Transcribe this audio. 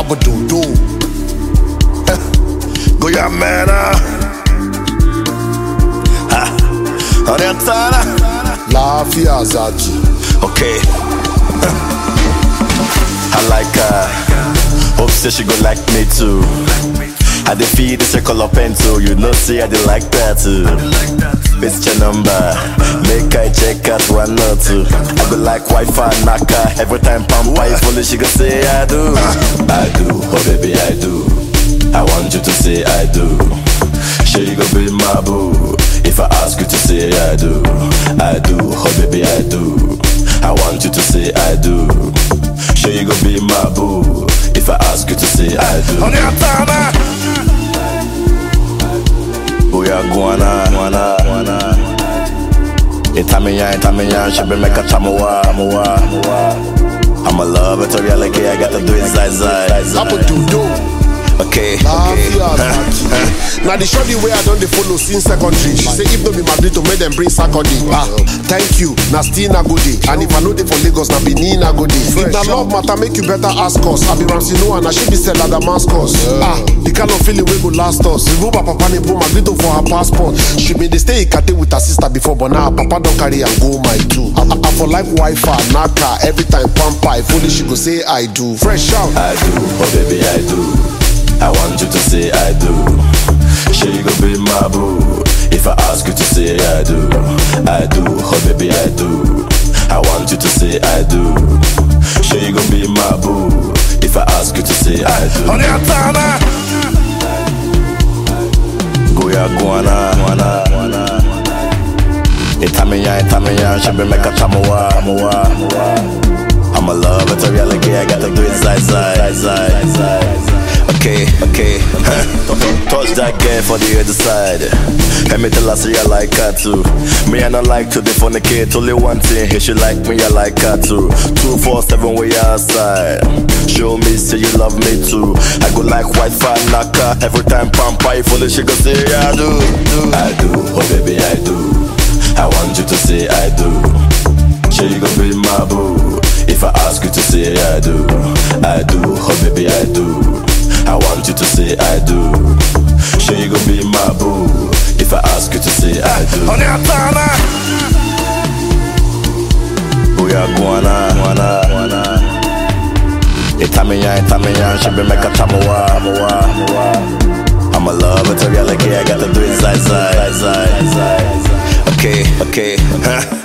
Abadodo. Go ya mera. Ha. Orientana. Lafiya Zaki. Okay. I like her. Hope say she go like me too. I dey feed the circle of pen too. You know, see I dey like that too. It's your number. Make I check out one or two. I go like Wi-Fi knocker. Every time Pampa is fully, she go say I do. I do, oh baby I do. I want you to say I do. Sure you go be my boo. If I ask you to say I do, I do, oh baby I do. I want you to say I do. Sure you go be my boo. If I ask you to say I do. Booyah guana, guana, guana. Itamiya, itamiya, she be make a tamuwa, muwa, muwa. I'm a love it, a reality, I gotta do it side side. Abadodo. Okay, Lafiya okay. Zaki. Na the shorty wey I don dey follow since secondary. She say if no be Madrid to make dem bring Saturday. Ah, thank you. Na still na go dey. And if I no dey for Lagos, na Benin na go dey. If na love matter, make you better ask us. I be Ramsey Noah, na she be Stella Damascus. Ah, the kind of feeling wey go last us. Remove her papa name, put Madrid for her passport. She been dey stay Ikate with her sister before, but now her papa don carry am go my two. I, I, I for like Wi-Fi, Naka, every time pamper. If only she go say I do. Fresh out. I do, oh baby I do. I want you to say I do. Sure you go be my boo. If I ask you to say I do, I do, oh baby I do. I want you to say I do. Sure you go be my boo. If I ask you to say I do. Go ya guana, guana, guana. Itamiya, itamiya, she be make a tamuwa, muwa, muwa. I'm a love, it's a reality, I gotta do it side, side, side, side. Okay, okay, huh. Touch that girl for the other side. Let me tell her, say I like her too. Me, I not like to kid. only one thing, if she like me, I like her too. Two, four, seven, we outside. Show me, say you love me too. I go like Wi-Fi knocker. Every time Pampa, fully she go say I do, do. I do, oh baby, I do. I want you to say I do. Sure you gon' be my boo If I ask you to say I do I do, oh baby I do I want you to say I do Sure you gon' be my boo If I ask you to say I do Booyah guana, guana, guana Itamiya, itamiya, she be make a tamuwa, muwa, muwa I'm a love, it's a reality, I gotta do it side, side, side, side Okay, okay, huh